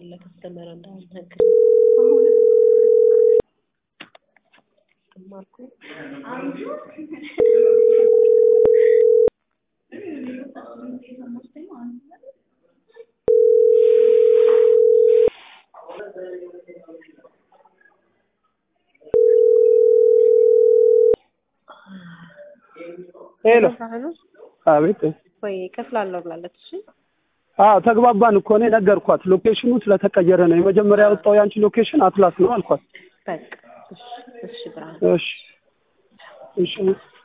ለከስተመር እንዳናግር ማርኩ ሄሎ ሳህኑ አቤት ወይ ከፍላለሁ ብላለች። እሺ አዎ ተግባባን እኮ እኔ ነገርኳት ሎኬሽኑ ስለተቀየረ ነው የመጀመሪያ ያወጣው ያንቺ ሎኬሽን አትላስ ነው አልኳት በቃ እሺ እሺ ብርሃን እሺ እሺ